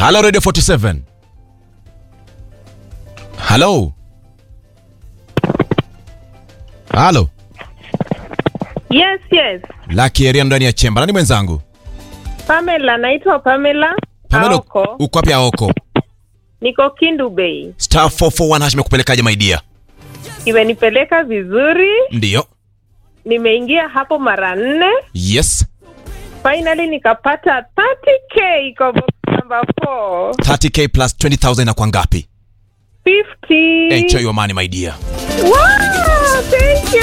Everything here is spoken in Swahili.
Halo Radio 47. Halo. Halo. Yes, yes. Lucky Area ndani ya chemba. Nani mwenzangu? Pamela, naitwa Pamela. Pamela, Aoko. uko wapi Aoko? Niko Kindu Bay. Star 441 hash imekupelekaje my dear? Imenipeleka vizuri. Ndiyo. Nimeingia hapo mara nne. Yes. Finally nikapata 30k kwa box number 4. 30k plus 20000 inakuwa ngapi? 50. Enjoy your money my dear. Wow, thank you.